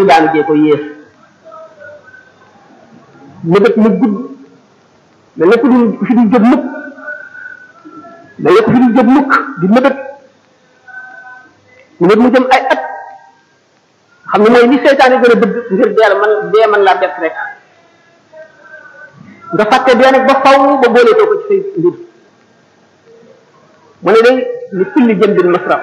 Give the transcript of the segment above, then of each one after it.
daanu jee ko yées mébét mu gudd mel na ku du fi du jóg mukk mel na ku fi du jóg mukk di mébét mébét mu jëm ay at xam ne mooy li seytaane gën a bëgg ngir dee man dee man laa bett rek nga fàtte dee nag ba faw ba booleetoo ko ci say mbir mu ne day li kulli jëm bi masraf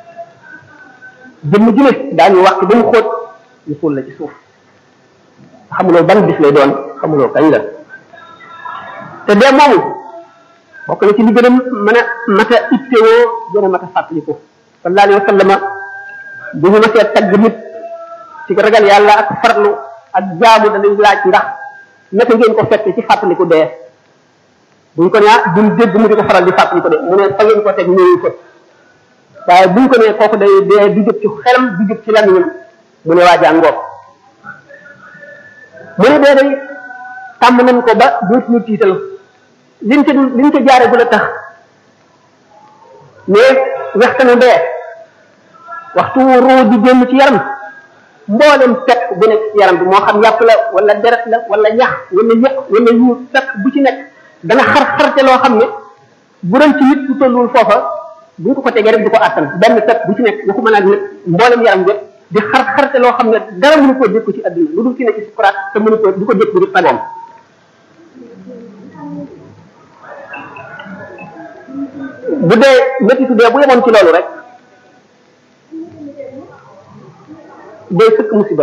jëmm ju ne daañu wax ba mu xóot ñu suul la ci suuf xamuloo ban bis lay doon xamuloo kañ la te dee moomu bokk na ci li gën a mën a mat a ittewoo gën a mat a fàttaliku sallallahu alayhi wa sallama bu ñu masee tagg nit ci ragal yàlla ak farlu ak jaamu danañ laaj ndax naka ngeen ko fekk ci fàttaliku dee buñ ko nee duñ dégg mu di ko faral di fàttaliku de mu ne fa ngeen ko teg ñëwu ko waaye buñ ko nee kooku day dee du jóg ci xelam du jóg ci lamiñam mu ne waa jàngoog mu ne dee day tàmm nañ ko ba dootuñu tiital liñ ca liñ ca jaare bu la tax mais waxtanu dee waxtu ruu di génn ci yaram mboolem fekk bu nekk ci yaram bi moo xam yàpp la wala deret la wala ñax wala yëq wala yuur fekk bu ci nekk dana xar xarte loo xam ne bu doon ci nit ku tollul foofa buñ ko ko tegee rek du ko àttan benn fekk bu ci nekk waxu mën a nag mboolem yaram bi di xar xarte loo xam ne dara mënu koo dékku ci adduna lu dul ci nekk ci sukuraat te mënu ko du ko dékku di pagoom bu dee méttitu dee bu yemoon ci loolu rek day sëkk musiba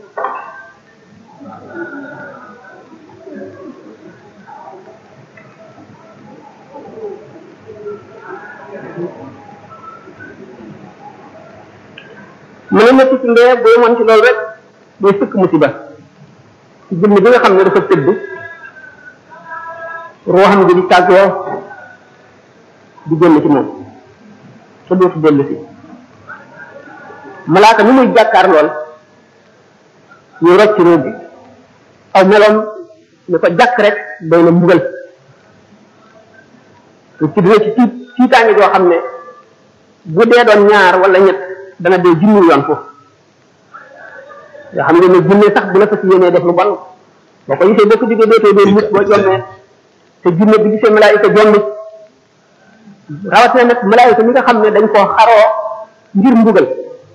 mu ne métti ci ndee bu yemoon ci loolu rek day sëkk musiba ci jëmm bi nga xam ne dafa tëdd ruuxam gi di tàggoo di génn ci moom te dootu dellu si malaaka ni muy jàkkaar lool ñu rocc ruub bi aw meloom ne ko jàkk rek doy na mbugal te ci dina ci tiit tiitaange joo xam ne bu dee doon ñaar wala ñett dana dee junni yoon foofu yoo xam ne ne junne sax bu la fas yéenee def lu bon boo ko gisee boo ko diggee dootee dee nit boo jommee te junne bi gisee malaayika jommi rawatina nag malaayika mi nga xam ne dañ koo xaroo ngir mbugal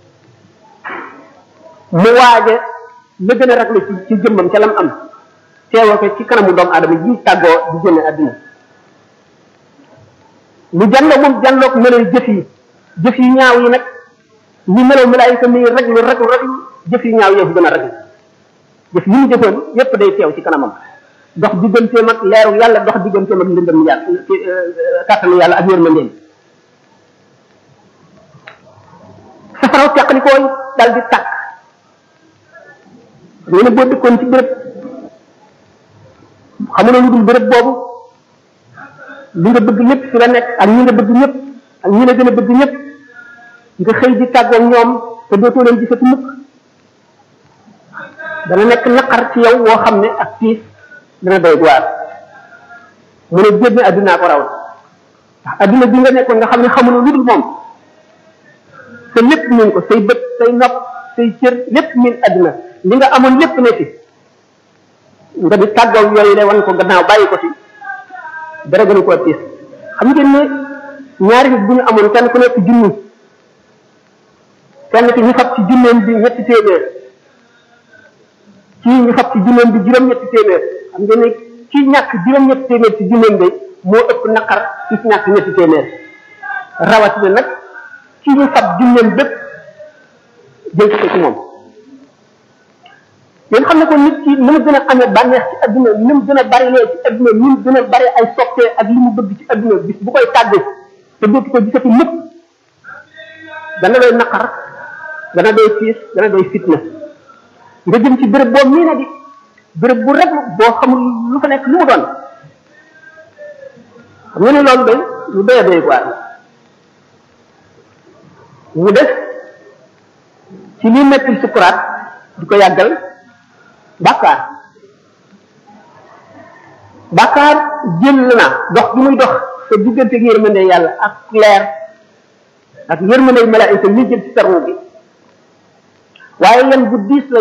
mu waaje la gën a raglu ci ci jëmmam ca lam am teewoo ko ci kanamu doomu aadama ji tàggoo di génne àdduna mu jàlloo moom jàlloog meloy jëf yi jëf yi ñaaw yi nag ni melow malaayika mi raglu raglu raglu jëf yi ñaaw yëfu gën a raglu jëf yi mu jëfoon yépp day teew ci kanamam dox digganteem ak leeru yàlla dox digganteem ak ndëndëm yàlla kàttanu yàlla ak yërmandeem safaraw teqlikooy dal di tàkk ñu ne boo dëkkoon ci béréb xamuloo lu dul béréb boobu li nga bëgg lépp fi la nekk ak ñi nga bëgg ñëpp ak ñi la gën a bëgg ñëpp nga xëy di tàggoog ñoom te dootoo leen gisati mukk dana nekk naqar ci yow woo xam ne ak tiis dana doy waar mu ne génn addunaa ko raw ndax adduna bi nga nekkoon nga xam ne xamuloo lu dul moom te lépp min ko say bët say nopp say cër lépp min adduna li nga amoon lépp ne fi nga di tàggoog yooyu le wan ko gannaaw bàyyi ko fi dara gënu koo tiis xam ngeen ne ñaari nit bu ñu amoon kenn ku nekk junni kenn ki ñu fab ci junneem bi ñetti téeméer kii ñu fab ci junneem bi juróom-ñetti téeméer xam ngeen ne kii ñàkk juróom-ñetti téeméer ci junneem bi moo ëpp naqar ci ñàkk ñetti téeméer rawatina nag kii ñu fab junneem bépp jël ko ci moom yéen xam ne ko nit ki ni mu gën a amee bànneex ci adduna ni mu gën a bari lee ci adduna ni mu gën a bari ay soppee ak li mu bëgg ci adduna bis bu koy tàggu te dootu ko gisati mukk dana doy naqar dana doy tiis dana doy fitna nga jëm ci béréb boobu nii na di béréb bu rek boo xamul lu fa nekk lu mu doon xam nga ne loolu doy lu doy a doy quoi mu def ci li metti sukuraat di ko yàggal bàkkaar bàkkaar jël na dox bi muy dox te diggante ak yërmande yàlla ak leer ak yërmande malaayika ñi jël ci sarwu bi waaye yan bu diis la